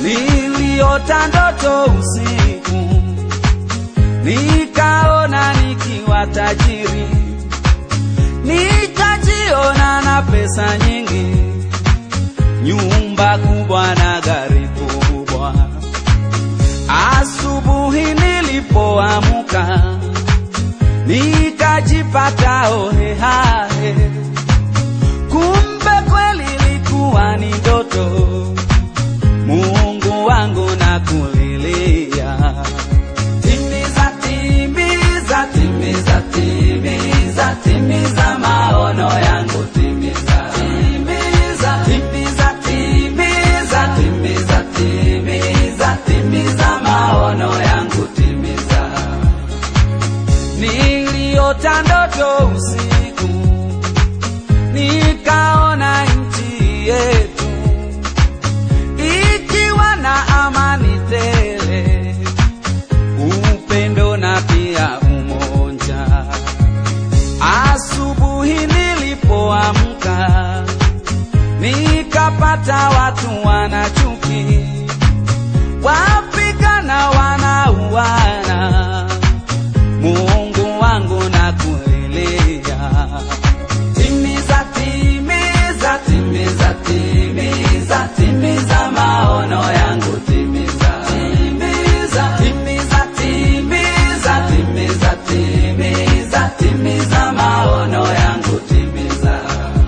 niliota ndoto usiku, nikaona nikiwa tajiri, nikajiona na pesa nyingi, nyumba kubwa na gari kubwa. Asubuhi nilipoamka, nikajipata hohehahe, kumbe kweli ilikuwa ni ndoto. Mungu wangu na kulilia, timiza, timiza, timiza, timiza, timiza maono yangu, timiza, timiza, timiza, timiza, timiza, timiza, timiza maono yangu, timiza. Niliota ndoto usiku, nikaona nchi yetu ikiwa na amani tele, upendo na pia umoja. Asubuhi nilipoamka, nikapata watu wana chuki, wapigana, wanauana. Mungu wangu na kulilia, timiza, timiza, timiza, timiza, timiza maono yangu, timiza, timiza, timiza, timiza, timiza, timiza, timiza maono yangu, timiza.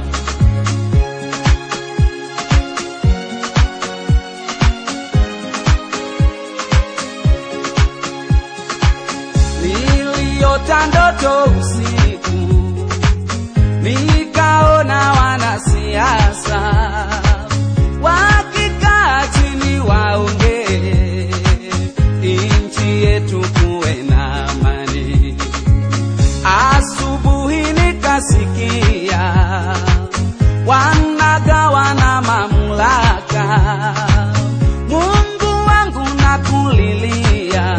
Niliota ndoto usiku, nikaona wanasiasa wakikaa chini waongee, nchi yetu kuwe na amani. Asubuhi nikasikia wanagawana mamlaka, Mungu wangu nakulilia,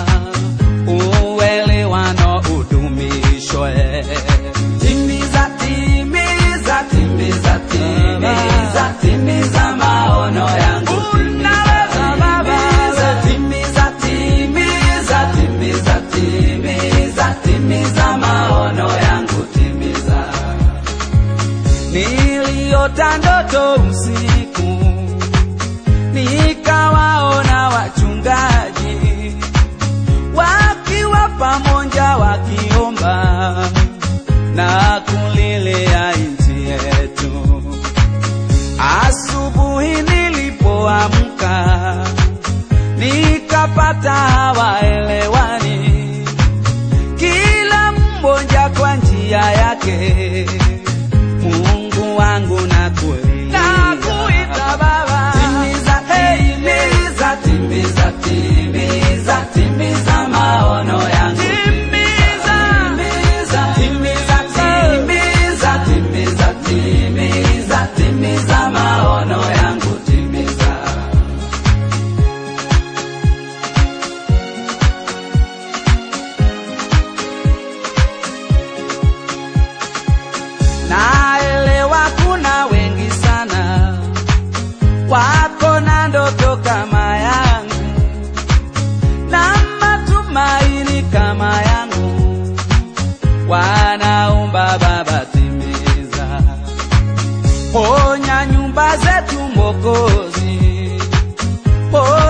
uelewano udumishwe. Timiza, timiza, timiza, timiza, timiza maono yangu. Unaweza Baba. Timiza, timiza, timiza, timiza, timiza maono yangu, timiza. Niliota ndoto usiku, nikawaona wachungaji wakiwa pamoja wakiomba na kulilia nchi yetu. Asubuhi nilipoamka, nikapata hawaelewani, kila mmoja kwa njia yake. Mungu wangu nakulilia, nakuita Baba, timiza, timiza, timiza, timiza, timiza maono yangu, timiza, timiza, timiza, timiza, timiza, timiza maono yangu, timiza. Naelewa kuna wengi sana wako na ndoto kama yangu na matumaini kama yangu, wanaomba Baba, timiza, ponya nyumba zetu Mwokozi, ponya